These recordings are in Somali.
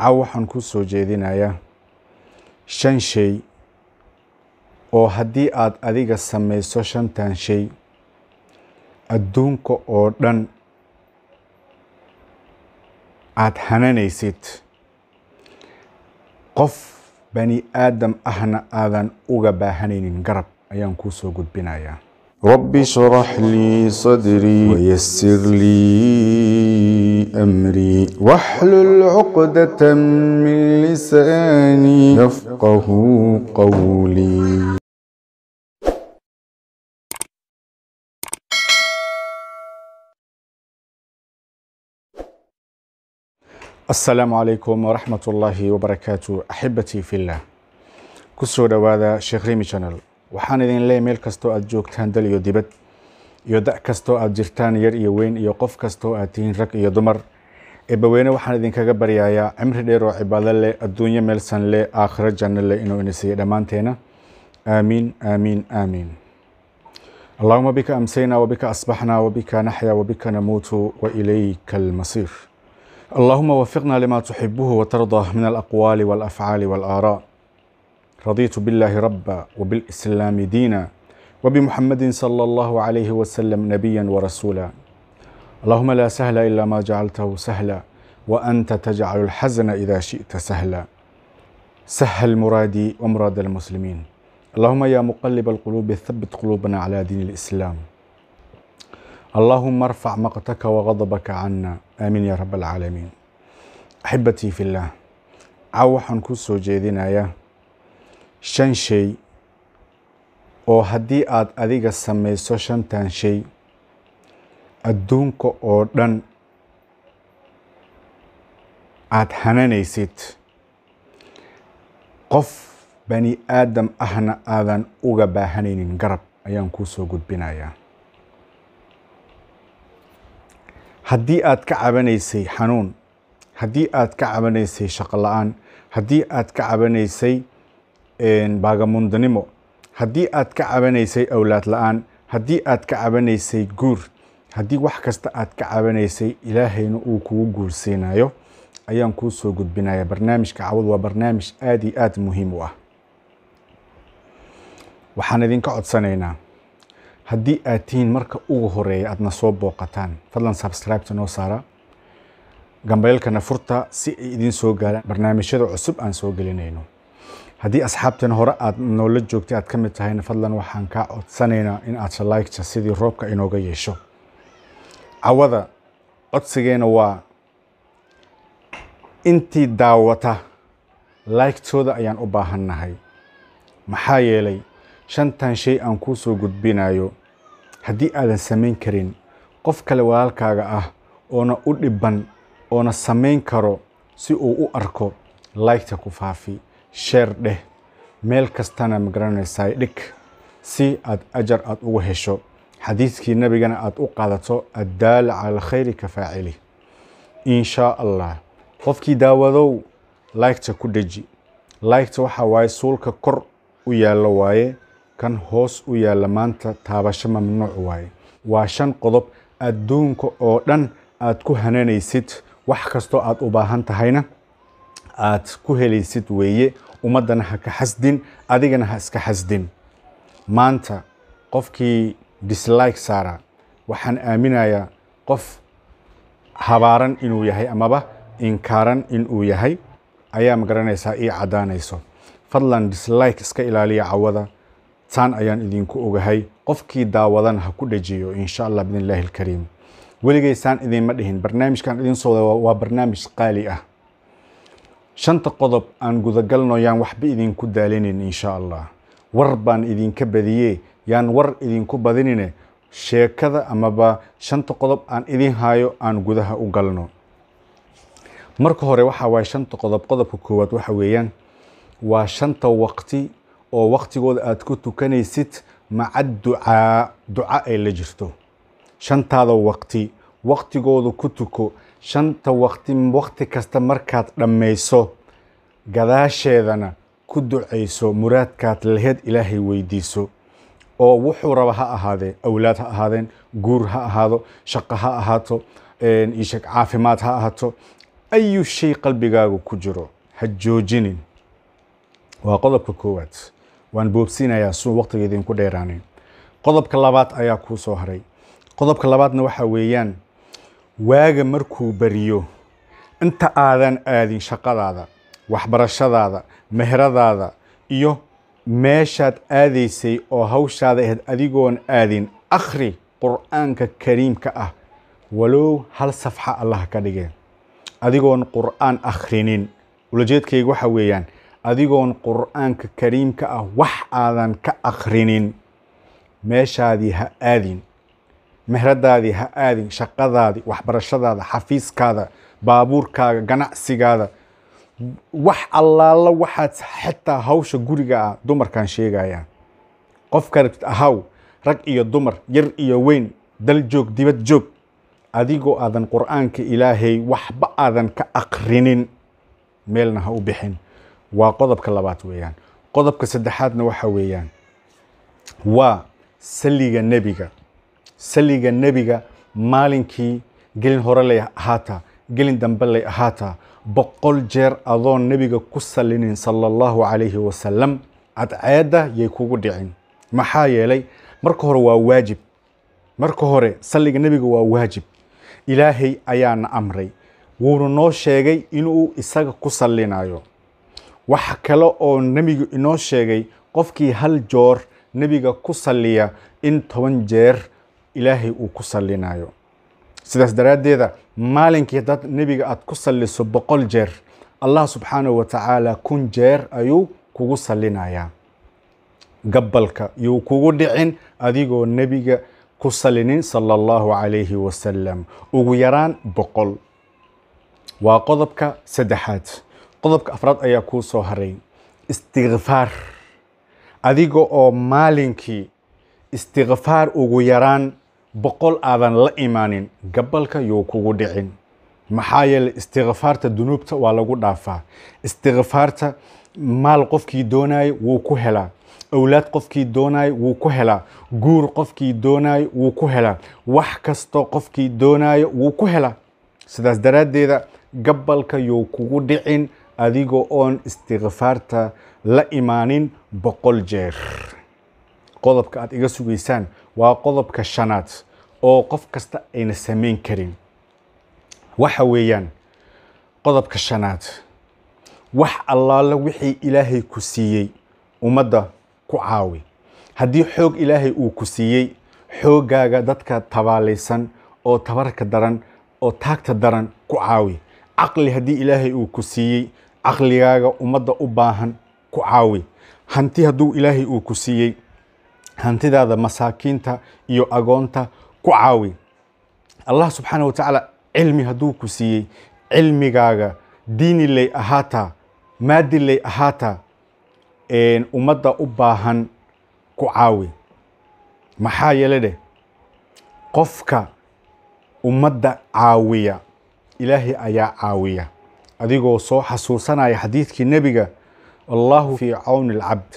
caaw waxaan ku soo jeedinayaa shan shay oo haddii aad adiga samayso shantan shay adduunka oo dhan aad hananaysid qof bani aadam ahna aadan uga baahanaynin garab ayaan kuu soo gudbinayaa رب اشرح لي صدري ويسر لي أمري واحلل عقدة من لساني يفقه قولي asalaamu calaykum waraxmat ullaahi wabarakaatu axibatii fillah ku soo dhowaada sheekh rimi channel waxaan idin leeyahy meel kastoo aad joogtaan dal iyo dibad iyo da' kastoo aad jirtaan yar iyo weyn iyo qof kastoo aad tihiin rag iyo dumar eebbaweyne waxaan idinkaga baryayaa cimri dheer oo cibaado leh adduunyo meelsan leh aakhiro janno leh inuu ina siiyo dhammaanteena aamiin aamiin aamiin allahuma bika amsayna wabika asbaxna wabika naxya wabika namuutu wailayka almasiir اللهم وفقنا لما تحبه وترضى من الأقوال والأفعال والآراء رضيت بالله ربا وبالإسلام دينا وبمحمد صلى الله عليه وسلم نبيا ورسولا اللهم لا سهل إلا ما جعلته سهلا وأنت تجعل الحزن إذا شئت سهلا سهل مرادي ومراد المسلمين اللهم يا مقلب القلوب ثبت قلوبنا على دين الإسلام اللهم ارفع مقتك وغضبك عنا آمين يا رب العالمين أحبتي في الله caaw waxaan ku soo jeedinayaa shan shay oo haddii aad adiga samayso shantan shay adduunka oo dhan aad hananaysid qof bani aadam ahna aadan uga baahanaynin garab ayaan kuu soo gudbinayaa haddii aad ka cabanaysay xanuun haddii aad ka cabanaysay shaqo la-aan haddii aad ka cabanaysay baagamundanimo haddii aad ka cabanaysay awlaad la-aan haddii aad ka cabanaysay guur haddii wax kasta aad ka cabanaysay ilaahayna uu kugu guursiinayo ayaan kuu soo gudbinaya barnaamijka cawad waa barnaamij aada iyo aada muhiim u ah waxaan idinka codsanaynaa haddii aad tihiin marka ugu horeeya aadna soo booqataan fadlan subscribeta noo saara gambaylkana furta si ay idiin soo gaaraan barnaamijyada cusub aan soo gelinayno haddii asxaabteena hore aad noola joogtay aad ka mid tahayna fadlan waxaan kaa codsanaynaa in aad shalaygta sidii roobka inooga yeesho cawada codsigeena waa intii daawata laygtooda ayaan u baahannahay maxaa yeelay shantan shay aan kuu soo gudbinayo haddii aadan samayn karin qof kale walaalkaaga ah oona u dhibban oona samayn karo si uu u arko laygta ku faafi sheer dheh meel kastana magaranaysaa dhig si aad ajar aad ugu hesho xadiidkii nabigana aad u qaadato addaala cala alkhayri ka faacili in shaa allah qofkii daawadow laygta ku dheji laygta waxaa waaye suulka kor u yaallo waaye kan hoos u yaalla maanta taabasho mamnuuc waaye waa shan qodob adduunka oo dhan aad ku hananaysid wax kastoo aad u baahan tahayna aad ku helaysid weeye ummaddana ha ka xasdin adigana ha iska xasdin maanta qofkii dislike saara waxaan aaminayaa qof habaaran inuu yahay amaba inkaaran inuu yahay ayaa magaranaysaa ii caddaanayso fadlan dislike iska ilaaliya cawada taan ayaan idinku ogahay qofkii daawadana ha ku dhejiyo insha allah bidn illaahi alkariim weligaysaan idinma dhihin barnaamijkan idin soo wada waa barnaamij qaali ah shanta qodob aan gudagalno yaan waxba idinku daalinin insha allah war baan idinka badiyee yaan war idinku badinine sheekada amaba shanta qodob aan idin hayo aan gudaha u galno marka hore waxa waaye shanta qodob qodobka koowaad waxa weeyaan waa shanta waqti oo waqtigooda aad ku tukanaysid maca ducaa duca ay la jirto shantaada waqti waqtigooda ku tuko shanta waqti waqti kasta markaad dhammayso gadaasheedana ku ducayso muraadkaad laheed ilaahay weydiiso oo wuxuu raba ha ahaadee awlaad ha ahaadeen guur ha ahaado shaqo ha ahaato isheg caafimaad ha ahaato ayu shay qalbigaagu ku jiro ha joojinin waa qodobka koowaad waan boobsiinayaa suu waqtiga idinku dheeraanin qodobka labaad ayaa kuu soo haray qodobka labaadna waxaa weeyaan waaga markuu beriyo inta aadan aadin shaqadaada waxbarashadaada meheradaada iyo meeshaad aadaysay oo hawshaada ahayd adigoon aadin akhri qur'aanka kariimka ah walow hal safxa allah ka dhigeen adigoon qur'aan akhrinin ulajeedkayga waxa weeyaan adigoon qur'aanka kariimka ah wax aadan ka akhrinin meeshaadii ha aadin mehradaadii ha aadin shaqadaadii waxbarashadaada xafiiskaada baabuurkaaga ganacsigaada wax allaala waxaad xitaa hawsha guriga ah dumarkan sheegayaan qofka ahaw rag iyo dumar yar iyo weyn dal joog dibad joog adigoo aadan qur'aanka ilaahay waxba aadan ka akrinin meelna ha u bixin waa qodobka labaad weeyaan qodobka saddexaadna waxa weeyaan waa saliga nebiga saliga nebiga maalinkii gelin hore lay ahaataa gelin dambe lay ahaataa boqol jeer adoon nebiga ku salinin sala allahu calayhi wasalam cadceedda yay kugu dhicin maxaa yeelay marka hore waa waajib marka hore salliga nebiga waa waajib ilaahay ayaana amray wuuna noo sheegay inuu isaga ku sallinayo wax kale oo nebigu inoo sheegay qofkii hal joor nebiga ku salliya in toban jeer ilaahay uu ku sallinayo sidaas daraaddeeda maalinkii haddaad nebiga aad ku salliso boqol jeer allah subxaanahu wa tacaala kun jeer ayuu kugu sallinayaa gabalka yuu kugu dhicin adigoo nebiga ku salinin sala allahu calayhi wasalam ugu yaraan boqol waa qodobka saddexaad qodobka afraad ayaa kuu soo haray istikfaar adiga oo maalinkii istikfaar ugu yaraan boqol aadan la imaanin gabalka yuu kugu dhicin maxaa yeeley istikfaarta dunuubta waa lagu dhaafaa istikfaarta maal qofkii doonayo wuu ku helaa awlaad qofkii doonayo wuu ku helaa guur qofkii doonayo wuu ku helaa wax kastoo qofkii doonayo wuu ku helaa sidaas daraaddeeda gabalka yuu kugu dhicin adigoo oon istikfaarta la imaanin boqol jeer qodobka aad iga sugaysaan waa qodobka shanaad oo qof kasta ayna samayn karin waxa weeyaan qodobka shanaad wax allaala wixii ilaahay ku siiyey ummadda ku caawi haddii xoog ilaahay uu ku siiyey xooggaaga dadka tabaalaysan oo tabarka daran oo taagta daran ku caawi caqli haddii ilaahay uu ku siiyey caqligaaga ummadda u baahan ku caawi hanti hadduu ilaahay uu ku siiyey hantidaada masaakiinta iyo agoonta ku caawi allah subxaana wa tacaala cilmi hadduu ku siiyey cilmigaaga diini lay ahaataa maadi lay ahaataa ummadda u baahan ku caawi maxaa yeele dheh qofka ummadda caawiya ilaahay ayaa caawiya adigoo soo xasuusanaya xadiidkii nebiga allahu fii cawni alcabd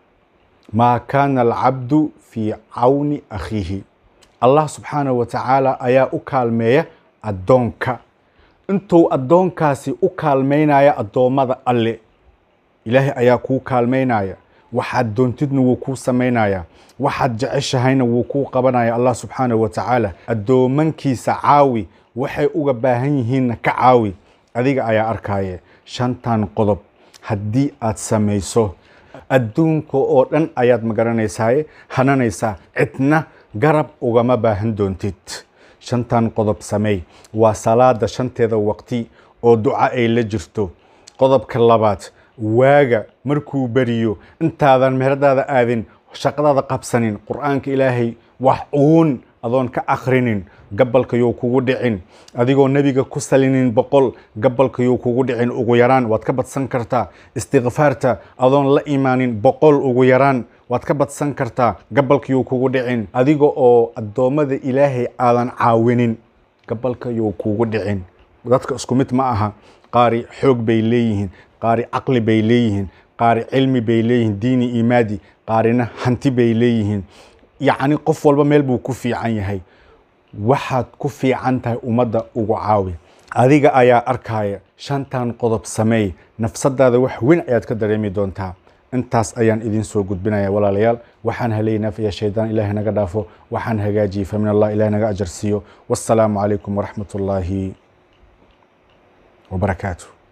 maa kaana alcabdu fii cawni akhiihi allah subxaanahu wa tacaala ayaa u kaalmeeya addoonka intuu addoonkaasi u kaalmaynaya addoommada alle ilaahay ayaa kuu kaalmaynaya waxaad doontidna wuu kuu samaynaya waxaad jeceshahayna wuu kuu qabanaya allah subxaanahu wa tacaala addoomankiisa caawi waxay uga baahan yihiinna ka caawi adiga ayaa arkaaye shantan qodob haddii aad samayso adduunka oo dhan ayaad magaranaysaye hananaysaa cidna garab ugama baahan doontid shantan qodob sameey waa salaada shanteeda waqti oo duca ay la jirto qodobka labaad waaga markuu beriyo intaadan meheradaada aadin shaqadaada qabsanin qur'aanka ilaahay wax uun adoon ka akhrinin gabalka yuu kugu dhicin adigoo nebiga ku salinin boqol gabalka yuu kugu dhicin ugu yaraan waad ka badsan kartaa istikfaarta adoon la imaanin boqol ugu yaraan waad ka badsan kartaa gabalka yuu kugu dhicin adiga oo addoommada ilaahay aadan caawinin gabalka yuu kugu dhicin dadka isku mid ma aha qaari xoog bay leeyihiin qaari caqli bay leeyihiin qaari cilmi bay leeyihiin diini imaadi qaarina hanti bay leeyihiin yacni qof walba meel buu ku fiican yahay waxaad ku fiican tahay ummadda ugu caawi adiga ayaa arkaya shantan qodob sameey nafsadaada wax weyn ayaad ka dareemi doontaa intaas ayaan idin soo gudbinaya walaalayaal waxaan helay naf iyo shaydaan ilaahay naga dhaafo waxaan hagaajiyey famin allah ilahay naga ajarsiiyo wassalaamu calaykum waraxmat ullaahi wabarakaatu